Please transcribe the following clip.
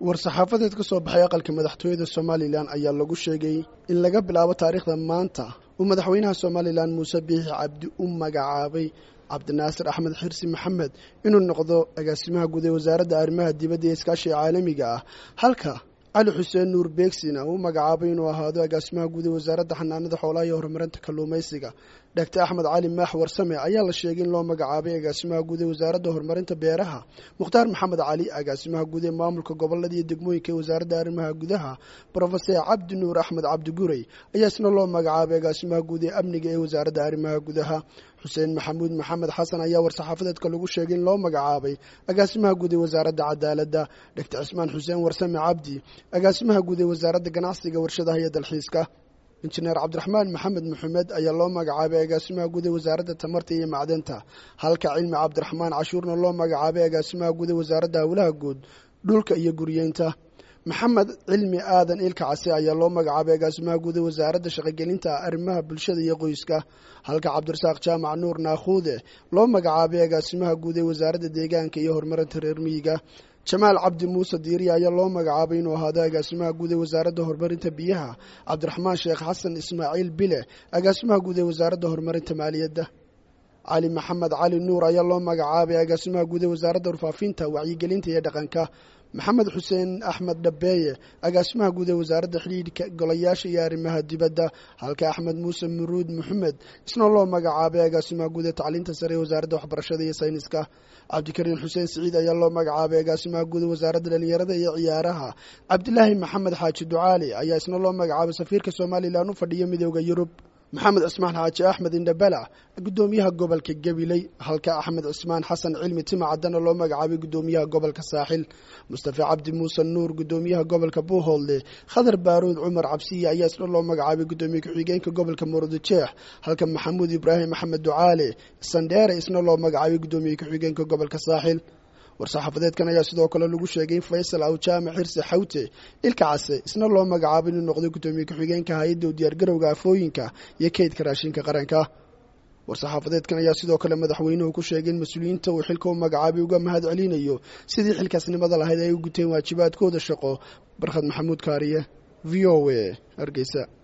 war-saxaafadeed ka soo baxay aqalka madaxtooyada somalilan ayaa lagu sheegay in laga bilaabo taariikhda maanta uu madaxweynaha somalilan muuse biixi cabdi u magacaabay cabdinaasir axmed xirsi maxamed inuu noqdo agaasimaha guud ee wasaaradda arrimaha dibadda ee iskaashiga caalamiga ah halka cali xuseen nuur beegsina uu magacaabay inuu ahaado agaasimaha guud ee wasaaradda xanaanada xoolaha iyo horumarinta kalluumaysiga dhagtar axmed cali maax warsame ayaa la sheegay in loo magacaabay agaasimaha guud ee wasaaradda horumarinta beeraha mukhtaar maxamed cali agaasimaha guud ee maamulka gobolada iyo degmooyinka ee wasaaradda arrimaha gudaha brofeser cabdi nuur axmed cabdi gurey ayaa isna loo magacaabay agaasimaha guud ee amniga ee wasaaradda arrimaha gudaha xuseen maxamuud maxamed xasan ayaa war-saxaafadeedka lagu sheegay in loo magacaabay agaasimaha guud ee wasaaradda cadaaladda dhegtar cismaan xuseen warsame cabdi agaasimaha guud ee wasaaradda ganacsiga warshadaha iyo dalxiiska injineer cabdiraxmaan maxamed maxamed ayaa loo magacaabay agaasimaha guud ee wasaaradda tamarta iyo macdanta halka cilmi cabdiraxmaan cashuurna loo magacaabay agaasimaha guud ee wasaaradda howlaha guud dhulka iyo guryeynta maxamed cilmi aadan ilka case ayaa loo magacaabay agaasimaha guud ee wasaaradda shaqogelinta arrimaha bulshada iyo qoyska halka cabdirasaaq jaamac nuur naakhuude loo magacaabay agaasimaha guud ee wasaaradda deegaanka iyo horumarinta reer miyiga jamaal cabdi muuse diiriya ayaa loo magacaabay inuu ahaado agaasimaha guud ee wasaaradda horumarinta biyaha cabdiraxmaan sheekh xasan ismaaciil bile agaasimaha guud ee wasaaradda horumarinta maaliyadda cali maxamed cali nuur ayaa loo magacaabay agaasimaha guud ee wasaaradda warfaafinta wacyigelinta iyo dhaqanka maxamed xuseen axmed dhabeeye agaasimaha guud ee wasaaradda xidhiidhka golayaasha iyo arrimaha dibadda halka axmed muuse muruud maxamed isna loo magacaabay agaasimaha guud ee tacliinta sare ee wasaaradda waxbarashada iyo sayniska cabdikariin xuseen siciid ayaa loo magacaabay agaasimaha guud ee wasaaradda dhalinyarada iyo ciyaaraha cabdilaahi maxamed xaaji ducaali ayaa isna loo magacaabay safiirka somalilan u fadhiya midooda yurub maxamed cismaan xaaji axmed indhabalac guddoomiyaha gobolka gabiley halka axmed cismaan xasan cilmi tima caddana loo magacaabay guddoomiyaha gobolka saaxil mustafa cabdi muuse nuur guddoomiyaha gobolka buuhoodle khadar baaruud cumar cabsiye ayaa isna loo magacaabay guddoomiye ku-xigeenka gobolka murudujeex halka maxamuud ibraahim axmed ducaale sandheere isna loo magacaabay guddoomiye ku-xigeenka gobolka saaxil war-saxaafadeedkan ayaa sidoo kale lagu sheegay in faysal awjaamac xirse xawte ilka case isna loo magacaabay inuu noqday guddoomiye ku-xigeenka hay-adda u diyaargarowga afooyinka iyo keydka raashinka qaranka war-saxaafadeedkan ayaa sidoo kale madaxweynuhu ku sheegay in mas-uuliyiinta uu xilka u magacaabay uga mahad celinayo sidii xilkaasnimada lahayd ay u guteen waajibaadkooda shaqo barkhad maxamuud kaariye v o a hargeysa